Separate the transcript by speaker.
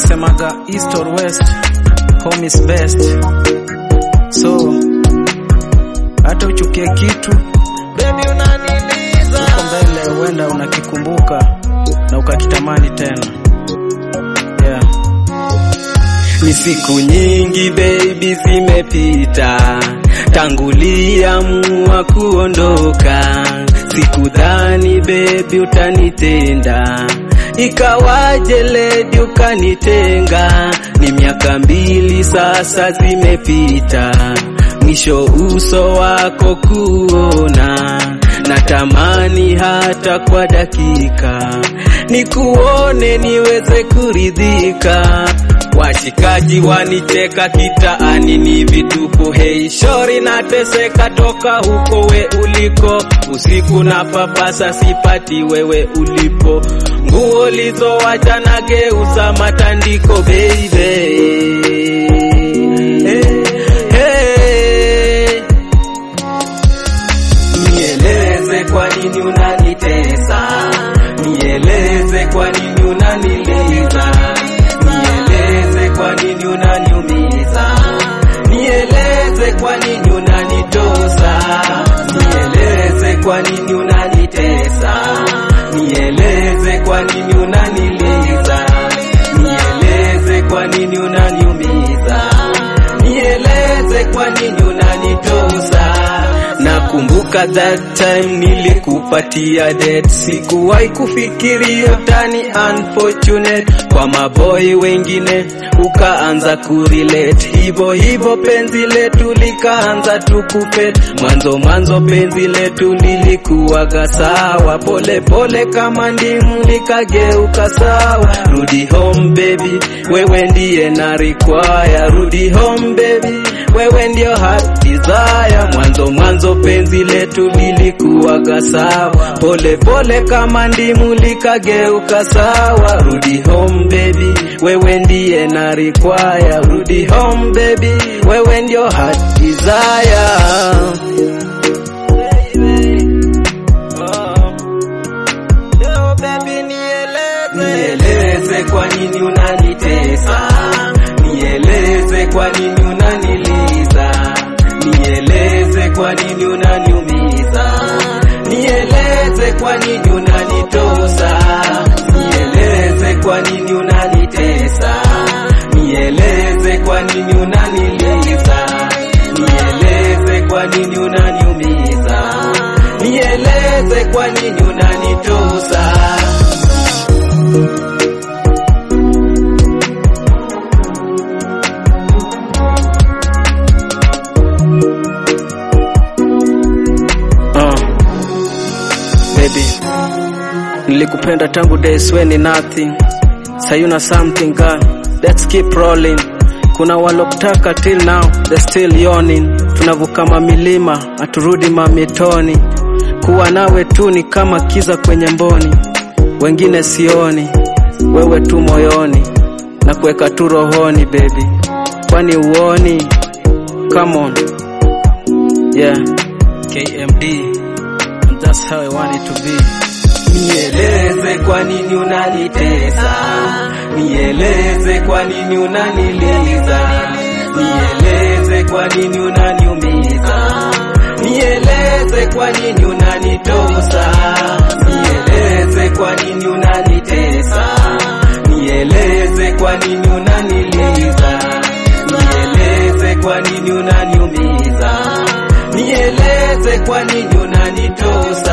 Speaker 1: wanasemaga east or west home is best so hata uchukie kitu
Speaker 2: Baby unaniliza
Speaker 1: huko mbele huenda unakikumbuka na ukakitamani tena yeah.
Speaker 3: Ni siku nyingi baby zimepita tanguliamua kuondoka, sikudhani baby utanitenda, ikawaje ledi ukanitenga. Ni miaka mbili sasa zimepita, mwisho uso wako kuona, natamani hata kwa dakika nikuone niweze kuridhika. Washikaji wanicheka kitaani, ni vituko. Hei shori, nateseka toka huko we uliko, usiku na papasa sipati wewe ulipo, nguo lizowacha nageuza matandiko baby. Hey, hey. Nieleze kwa nini unanitesa, nieleze kwa nini unaniliza, nieleze kwa nini unaniumiza, nieleze kwa nini unanitosa, nieleze kwa nini unanitesa, nieleze kwa nini unaniliza, nieleze kwa nini unaniumiza, nieleze kwa nini unanitosa. Nakumbuka that time nilikupatia date, sikuwahi kufikiria utani unfortunate kwa maboy wengine, ukaanza kurelate hivyo hivyo, penzi letu likaanza tukupet. Mwanzo mwanzo penzi letu lilikuwaga sawa, pole pole kama ndimu likageuka sawa. Rudi home baby, wewe ndiye na require. Rudi home baby, wewe ndio heart desire. Mwanzo mwanzo penzi letu lilikuwaga sawa, pole pole kama ndimu likageuka sawa. Rudi home baby, wewe ndiye na require. Rudi home baby, wewe ndio heart desire.
Speaker 2: Yo baby nieleze
Speaker 3: Nieleze kwa nini unanitesa, nieleze kwa nini unaniliza, nieleze kwa nini unaniumiza, nieleze kwa nini unanitosa, nieleze kwa nini unanitesa, nieleze kwa nini unaniliza, nieleze kwa nini unaniumiza, nieleze kwa nini unanitosa.
Speaker 1: uh. baby nilikupenda tangu days when ni nothing sayuna something girl let's keep rolling kuna walokutaka till now they still yawning tunavuka mamilima haturudi mamitoni kuwa nawe tu ni kama kiza kwenye mboni wengine sioni wewe tu moyoni na kuweka tu rohoni baby kwani uoni come on yeah KMD and that's how I want it to be
Speaker 3: Nieleze kwa nini unanitesa, nieleze kwa nini unaniliza, nieleze kwa nini unaniumiza, nieleze kwa nini unanitosa, nieleze kwa nini unanitesa, nieleze kwa nini unaniliza, nieleze kwa nini unaniumiza, nieleze kwa nini unanitosa.